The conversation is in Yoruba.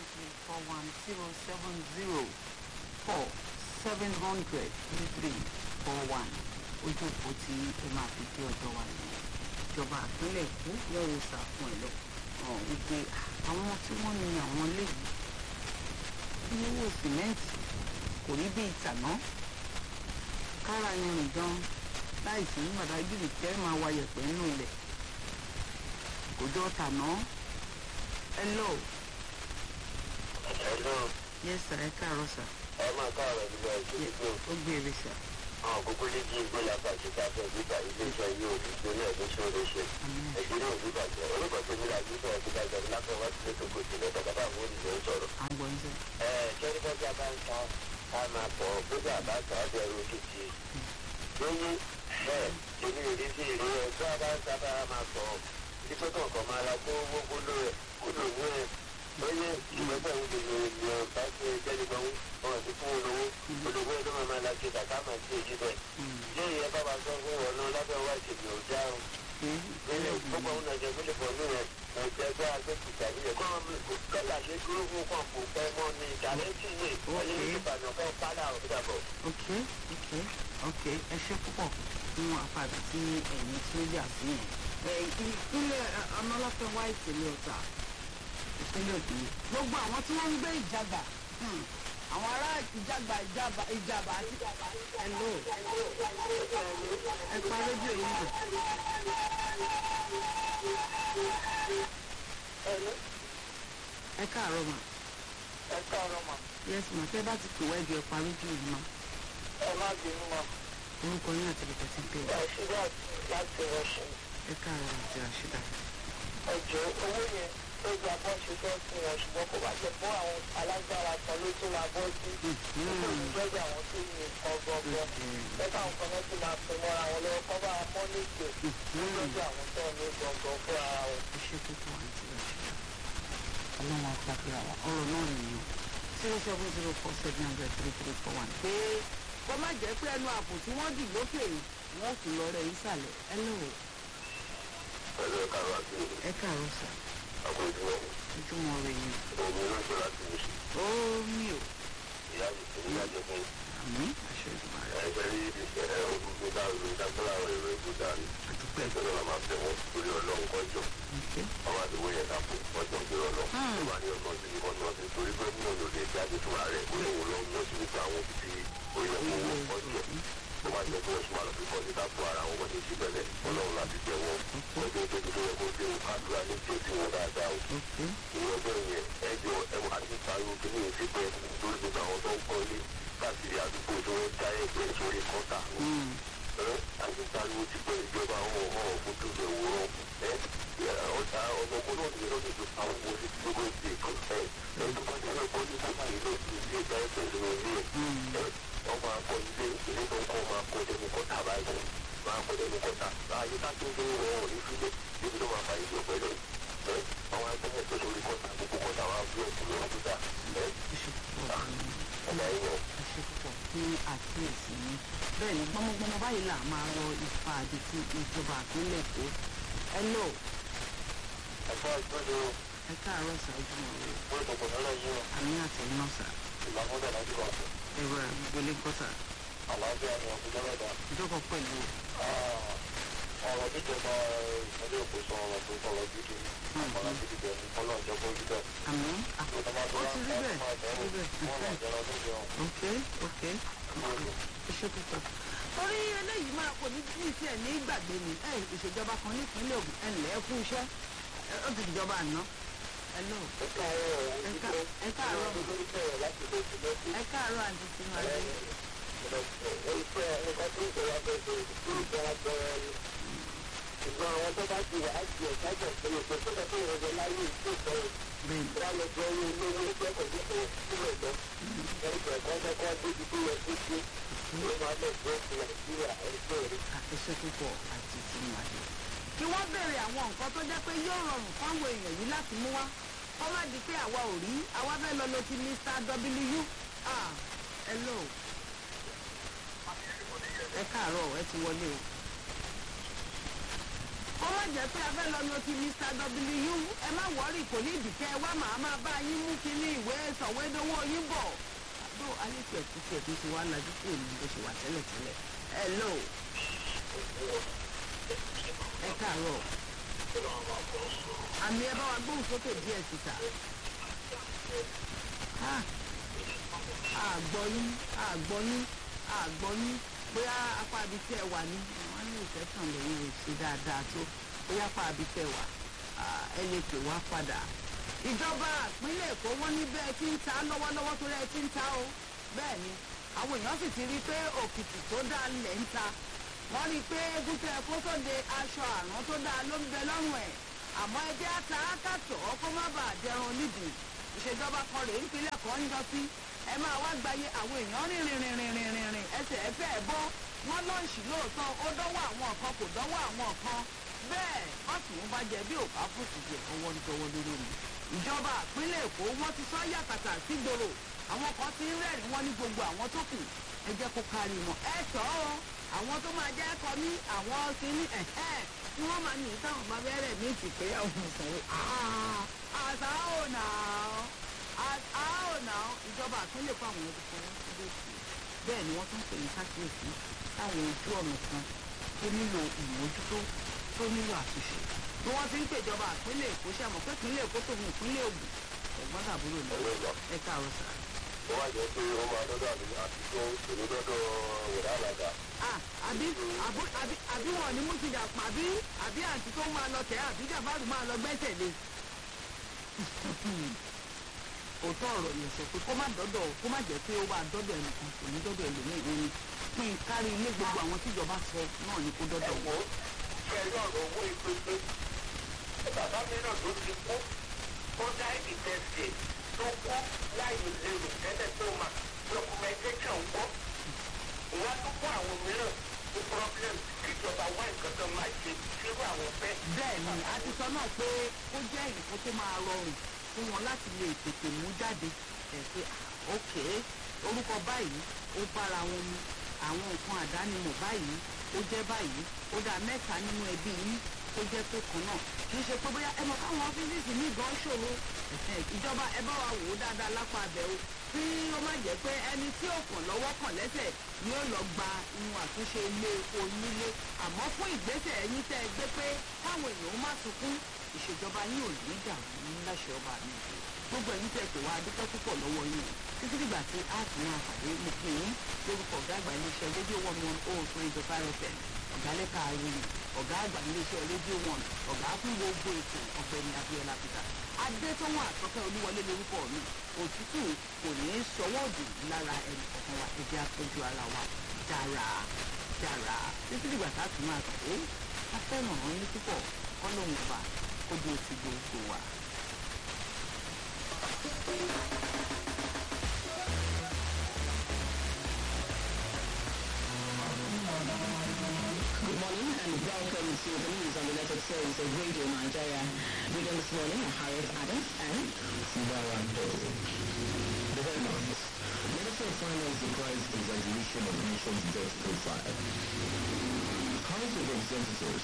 three four one zero seven zero four seven hundred three three four one ojú òpó tí ẹ máa fi dé ọ̀dọ̀ wa nìyẹn ìjọba àpínlẹ̀ èkó lọ́wọ́ sàfún ẹ̀ lọ hàn wípé àwọn tí wọ́n ní àwọn léyìí ní owó sìmẹ́ǹtì kò rí bí ìtàná kára yẹn rìn gan láìsí nígbàdá gírì tẹ́ máa wa yẹ̀pẹ̀ nínú ilẹ̀ kò jọ tàná hello Hello, yes sir ẹ káàárọ̀ sir ẹ máa káàárọ̀ nígbà Yes, ìṣèlú. ó gbére sir Àwọn kókó lè jí ìgbó lápàtì káfẹ́ nígbà ilé-iṣẹ́ yóò fi gbóná ẹ̀dún tí ó lè ṣe. Àmín. Ẹ̀jẹ̀ náà ní ìbàjẹ́. Orúkọ tó ní láti sọ ẹ̀kú bàjẹ́ lápẹ́ wá sí ètò kò sílẹ̀ tọ́kọ́tà àwọn olùdó ń sọ̀rọ̀. à ń gbọ́ yín sir Ẹ ṣẹ́rí bọ́jà bá ń ta ká máa pọ̀ bójà bá ta ọjọ́ ìró kìkì. Lóyún ẹ̀ èmi ò rí sí ìró ẹ̀ tó a bá ń ta bá a máa pọ̀. Dípẹ́ kọ̀ọ̀kan máa la kó owó kúlò ẹ̀ kúlò ní ẹ̀. Lóyún ìgbẹ́sẹ̀ ń lè lè bá ṣe jẹ́ni gan wọn ti fún olówó. Olówó ẹ̀ ló máa máa la ṣe kàkà máa ṣe èyí bẹ́ẹ̀. Ilé ìyẹn bá wa sọ fún wọn náà lábẹ́ wá ìṣèlú ọjà o ilé gbogbo àwọn ọ̀nàjẹ́ gbélé pọ̀ ní rẹ̀ ẹ̀jẹ̀ ẹgbẹ́ agbẹ́kùtà nílẹ̀ kọ́ kọ́lá ṣe dúró fún kan kò pẹ́ mọ́ ní ìdálẹ́tì ní ìpínlẹ̀ ìbàdàn kan padà ọ̀dàbọ̀. ok ok ok ẹ ṣe púpọ̀ fún àpàdé tí ẹ̀yin tí ó yà sí yẹn. ẹ ìpínlẹ̀ ọmọlọ́pẹ́ wá ìpínlẹ̀ ọ̀tà ìpínlẹ̀ òkè gbogbo àwọn tí wọ́n ń gbé ìjàgbá hmm, àwọn ará ìjàgbá ìjàgbá ìjàgbá hello ẹ pa rédíò yìí nà ẹ káàárọ̀ mà ẹ káàárọ̀ mà yes mà tẹ́ bá ti pè wá ẹ̀jọ̀ ẹ pa rédíò yìí mà ẹ má bínú mà orúkọ yín àti ìrètí ti pè wá ẹ ṣúgbà láti rọṣìn ẹ káàárọ̀ àti àṣìdá. ẹjọ owó yẹn ó gba bọ́ ṣe fẹ́ fún wọn ṣùgbọ́n kó bá jẹ fún àwọn alágbára kan ló tó la bọ́ sí ìjọba àwọn tó yin nǹkan gbọgbọ ẹ̀ka àwọn kan náà ti máa pè mọ́ra wọn lọ́wọ́ kọ́ bá mọ́ nígbè lọ́jọ́ àwọn tó ní gbọ̀ngàn fún ara wọn. iṣẹ́ púpọ̀ àti àṣìdá. ọlọ́run àpapọ̀ àwọn ọ̀rọ̀ náà nìyẹn zero seven zero four seven hundred three three four one. pé kó má jẹ́ pé ẹnu àpò tí wọ́n dì lókè yìí wọ́n kù lọ rẹ̀ ìsàlẹ̀ ẹ lọ́wọ́ pẹ̀lú ẹ̀ka àwọn àti ẹ káàárọ̀ sà àpò ìdúró ojúmọ́ rẹ̀ yìí òun ló ń ṣe láti wù sí ó mi ò ìyá mi tó ní ìyájọ fún àmì àṣẹ ìgbà rẹ̀ ẹgbẹ́ rí ìṣẹ̀lẹ̀ ogun dáhùn ìdájọ́lá àwọn èrò ètò dání àdúpẹ́ ẹgbẹ́ náà máa bẹ̀ wọ́n torí ọlọ́run kọjọ ìfẹ́ àwọn àdúgbò yẹn dàpọ̀ ọjọ́ ń gbé ọlọ́run tó bá ní ọgbọ́n sí ìbọn náà sí torí pé mú òun lè jáde fúnra rẹ̀ ó lóun lọ mú sí gbogbo àwọn òbí tí ó yẹ kó wọ́n ọjọ́ tó bá jẹ́ pé oṣù márùn-ún fífọ́ sí dápò ara àwọn ọmọdé sí bẹ̀rẹ̀ ọlọ́run láti jẹ́ wọn ọjọ́ tó tó yẹ kó dé òun kádùrá ní tí ó ti wọn dáadáa o ok ìrọ̀jọ́ yẹn ẹjọ́ ẹwà àti pariwo kí ní ìfi pẹ́ lórí gbogbo àwọn tó ń kọ́ ilé káàkiri àdúgbò tó ń já ẹgbẹ́ sórí kọ́tà ẹ àti pariwo ti pẹ́ ìjọba àwọn ọmọ òfojú rẹ̀ wòrán ẹ ọjà ọmọkùnrin náà ti lọ́dún tó àwọn ọmọ òsì tó ló ti kọ́ ẹ ẹ tó bá jẹ́ ọkọ ní sábà yìí ló ti di ẹja ẹsẹ̀ nínú ilé ẹ wọ́n máa kọ́ ilé ilé tó ń kọ́ máa kọ́ dẹ́nu kọ́tà báyìí máa kọ́ dẹ́nu kọ́tà láàyè ká tó ń gbé wọn ò ní sílẹ̀ níbi tó máa fa ìlú ọ̀pẹ̀lẹ̀ ẹ àwọn akẹ́kọ̀ọ́ tó lórí kọ́tà gbogbo kọ́tà wa bí ọ̀pọ̀ lọ́wọ́ tó dà ẹ iṣẹ́ púpọ̀ ọ̀nà ẹ̀yọ iṣẹ́ púpọ̀ fún àkíyèsí ni bẹ́ẹ̀ ni gbọ́mọgbọ́mọ báyìí là máa rọ ipa àdìtú ìjọba àpínlẹ̀ èkó ẹ lọ ẹ̀fọ́ ìgbọ́dọ̀ ẹ káàárọ̀ sà ojúmọ́ rẹ̀ wọ́n ìtọ̀kọ̀ náà yí wọn àmì àtẹ̀yìn náà sà ìlànà láti wà fún ẹ̀rọ àgbègbè kọ́ sà àlàáfíà ní ọ̀gbìn mẹ́ta. ìjọba pẹ̀lú ọ̀rọ̀ jíjọba ìpínlẹ̀ èkó sọ ọ̀rọ̀ tó sọ̀rọ̀ gidi ọ̀rọ̀ gidi bẹ̀ ní kọ́lọ̀ ìjọba ojú bẹ̀. àmì à- ó ti rí bẹ́ẹ̀ rí bẹ́ẹ̀ ok ok iṣẹ́ púpọ̀ torí eléyìí máa kò ní bí tiẹ̀ ní gbàgbé ni ẹ ìṣèjọba kan nípínlẹ̀ Ògùn ẹ ǹlẹ́ fún iṣẹ́ ẹ ó ti dìjọba àná ẹ lọ ẹ ká- ẹ káàárọ̀ ẹ káàárọ̀ àǹtí tinubu Ṣùgbọ́n àwọn tó bá ti wà á di ẹ̀ka jẹ̀ pé ètò tó kọ́ fún ìrọ̀jẹ̀ láyé ìṣèjọba bẹ́ẹ̀ ni wọ́n lọ jẹ́ owó ilé owó ẹgbẹ́ pẹ̀lú ìṣòro sílẹ̀ lọ. Ẹgbẹ́ kan kọ́kọ́ débi tó yẹ kó ṣe ló máa lọ sí ọ̀sẹ̀ Nàìjíríà ẹgbẹ́ rẹ̀. iṣẹ́ púpọ̀ àti tinubu. kí wọ́n béèrè àwọn nǹkan tó jẹ́ pé yóò rọrùn fáwọn èèyàn yìí láti mú wá kó má di pé àwa ò rí àwa fẹ́ lọ lo ti Mr. W ah hello ẹ káàárọ̀ ẹ ti wọlé o kó má jẹ́ pé a fẹ́ lọ yan ti mr w ẹ má wọ́rì kò ní ìdìkẹ́ wá màá máa bá yín mú kínní ìwé sọ̀wédowó yín bọ̀. àbó alẹ́kùn ẹ̀kú tí ẹ̀kú ti wá lajú kúrò ní bó ṣe wà tẹ́lẹ̀tẹ́lẹ̀. hello ẹ káàárọ̀ àmì ẹ bá wa gbóhùn sókè díẹ̀ síta. àgbọ̀yún àgbọ̀yún àgbọ̀yún bóyá apá ibi tí ẹ wà ní wọ́n ní ìfẹ́sàn lẹ́yìn rẹ̀ ṣe dáadáa tó bóyá apá ibi tẹ wà ẹ lè pè wá padà. ìjọba ìpínlẹ̀ èkó wọ́n ní bẹ́ẹ̀ tí ń ta lọ́wọ́lọ́wọ́ tó rẹ̀ tí ń ta o bẹ́ẹ̀ ni àwọn èèyàn sì ti rí i pé òkìtì tó dáa lẹ̀ ń ta wọ́n rí i pé egúntẹ́ ẹ̀kọ́ tó de aṣọ àrùn tó dáa ló ń bẹ lọ́rùn ẹ̀ àmọ́ ẹgbẹ́ ata kàtọ́ kó má bàa dẹrun nídìí ìṣèjọba kan rèé nípínlẹ̀ kan ń jọ sí ẹ máa wá gbayé àwọn èèyàn rìn rìn rìn rìn rìn rìn rìn ẹsẹ̀ ẹ fẹ́ bọ́ wọ́n lọ́ọ̀ṣì lóòótọ́ ó dánwò àwọn kan kò dánwò àwọn kan bẹ́ẹ̀ ọ̀sùn ń bá jẹ bí òkà fòsì jẹ ọwọ́ nítorí lórí mi. ìjọba ìpínlẹ̀ èkó wọ́n ti sọ yàtàtà sígboro àwọn kan ti ń rẹ́rìn wọ́n ní gbogbo àwọn tó kù ẹ jẹ́ kó kárí wọn. ẹ sọ ọ́ àwọn tó máa jẹ́ kọ ní àwọn kìíní ẹ̀ẹ́ tí wọ́n máa ní táwọn bá bẹ̀rẹ̀ ní ìtìpé ọ̀hún sọ̀rọ̀ àṣà ò nà á ò nà ìjọba ìpínlẹ̀ èkó àwọn ẹ̀dùn fún wọn síbẹ̀ sí bẹ́ẹ̀ ni wọ́n tún pè ní kákíyèsí táwọn ojú ọ̀nà kan tó nílò ìmójútó tó nílò àtúnṣe bí wọ́n ti ń pèjọba ìpínlẹ̀ èkó ṣe àmọ́ pé ìpínlẹ̀ èkó tó ní ìpínlẹ̀ ògùn ẹ̀gbọ́n tàbúrò ní ẹ káàárọ̀ sà. ó wá jẹ́ pé ó máa dọ́dọ̀ àmì àti tó ṣòro dọ́dọ̀ wòlá àlàdà. àbí àbí àbí wọn ní mùsùlùmí àpà àbí àbí àǹtí tó máa lọ tẹ̀ àbí jàbáàrù máa lọ gbẹ́sẹ̀ lé. òótọ́ ọ̀rọ̀ yẹn sọ pé kó má dọ́dọ̀ kó má jẹ́ pé ó wà dọ́dọ̀ ẹnìkan kò ní dọ́dọ̀ ẹlòmíì òun kí n kárí ilé gbogbo àwọn tíjọba sọ náà ni kó dọ́dọ̀ ẹ̀wọ̀ ṣe é lọ́rọ̀ owó ìpínpín bàbá mi náà tó ti kú ó dá ìtẹ̀sí tó kú láì lérò tẹ́lẹ̀ tó mà documentation kọ́ ìwà tó kọ́ àwọn mìíràn ní problem kíjọba wá nǹkan tó máa ṣe sírú àwọn fẹ́. bẹ́ẹ̀ ni a ti sọ náà pé ó jẹ́ nǹkan tó máa rọrùn fún wọn láti lè tètè mú jáde ẹ̀ pé ok orúkọ báyìí ó bára wọn mu àwọn nǹkan àdánimọ̀ báyìí ó jẹ́ báyìí ó dá mẹ́ta nínú ẹbí yín tó jẹ́ pé kan náà kì í ṣe pé bóyá ẹ mọ̀ káwọn ọ́fíìsì ní gan ṣòro ìjọba ẹ bá wa wò ó dáadáa lápá abẹ́ o tí ó má jẹ́ pé ẹni tí ò kàn lọ́wọ́ kàn lẹ́sẹ̀ ni ó lọ gba inú àtúnṣe ilé onílé àmọ́ fún ìgbésẹ̀ ẹ̀yìn tẹ́ ẹ gbé pé káwọn èèyàn má sunkún ìṣèjọba yín ò ní dàrú láṣẹ ọba mi gbogbo ẹ̀yìn tẹ́ pè wá adúpẹ́ púpọ̀ lọ́wọ́ yín títí dìgbà tí a sì máa pàdé mo pè yín lórúkọ ọ̀gá àgbà iléeṣẹ́ rédíò one one oh three to five fm ọ̀gá lẹ́ka àrùn ọ̀gá àgbà iléeṣẹ́ rédíò one ọ̀gá fún gbogbo ètò ọ̀gbẹ́ni abiola peter adétọ́wọ́n àtọ́kẹ́ olúwọlé lórúkọ mi òtútù kò ní í sọwọ́ òdì lára ẹnì kọ̀ọ̀kan wa ẹ̀jẹ̀ àtọ́jú ara wa dára dára títí dìgbà tá a tún máa pàdé a fẹ́ràn ọ́n ní púpọ̀ ọlọ́run ọba kó dé ti gbogbo wa. Good morning and welcome to the news on the United States of Radio Nigeria. Reading this morning are Harriet Adams and Sibawa Dodo. The headlines. Minister of Finance declines exaggeration of nation's debt profile. House of Representatives